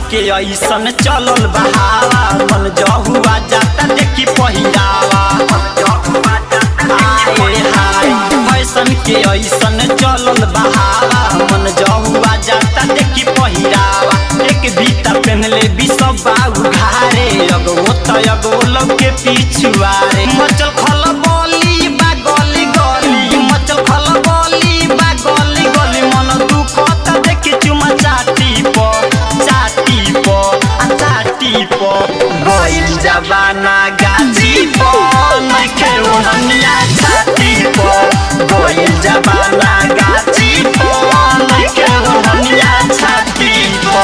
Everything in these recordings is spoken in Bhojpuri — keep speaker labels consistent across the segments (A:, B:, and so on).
A: के ऐसन चलल बहावा मन जहुआ जाता देखी पहिरावा आए हाय फैशन के ऐसन चलल बहावा मन जहुआ जाता देखी पहिरावा एक बीता पहनले भी सब बाऊ घारे अगो त अगो लोग के पिछुआरे मचल खल बोली बा गली गली मचल खल बोली बा गली गली मन दुख त देखी चुमा चाटी प चाटी प आ चाटी प गइल जबाना गाजी प नइखे ओढ़निया छाती प गइल जबाना गाजी प नइखे ओढ़निया छाती प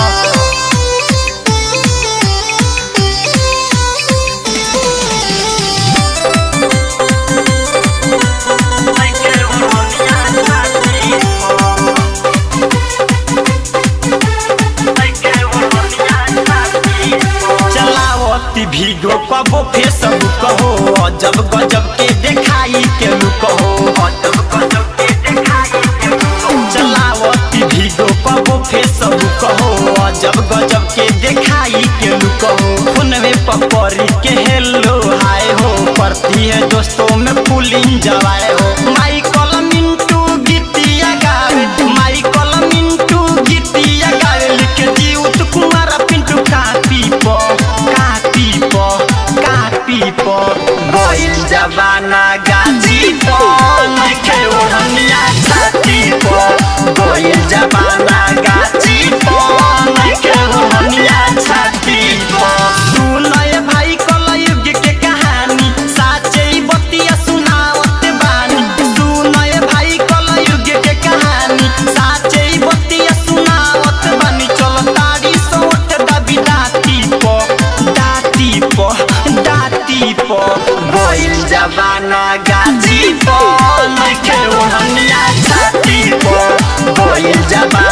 A: चलावती भीगो कबो फेसबुक हो अजब गजब के देखाई के लुक हो अजब गजब के देखाई के लुक हो चलावती भीगो कबो फेसबुक हो अजब गजब के देखाई के लुक हो फोनवे पकड़ी के हेलो हाय हो पड़ती है दोस्तों में पुलिंग जवाए हो माइकल मिंटू गीतिया गावे माइकल मिंटू गीतिया गावे लिखे जीउत कुमार पिंटू कापी प कापी प कापी प गइल जबाना गाजी प नइखे ओढ़निया छाती प गइल जबाना गाजी प नइखे ओढ़निया छाती प सुनय भाई कलयुग के कहानी साचे बतिया सुनावत बानी सुनय भाई कलयुग के कहानी साचे बतिया सुनावत बानी चल तारी सोट दबी दाती प दाती प दाती प गइल जबाना गाजी प नइखे ओढ़निया छाती प गइल जबाना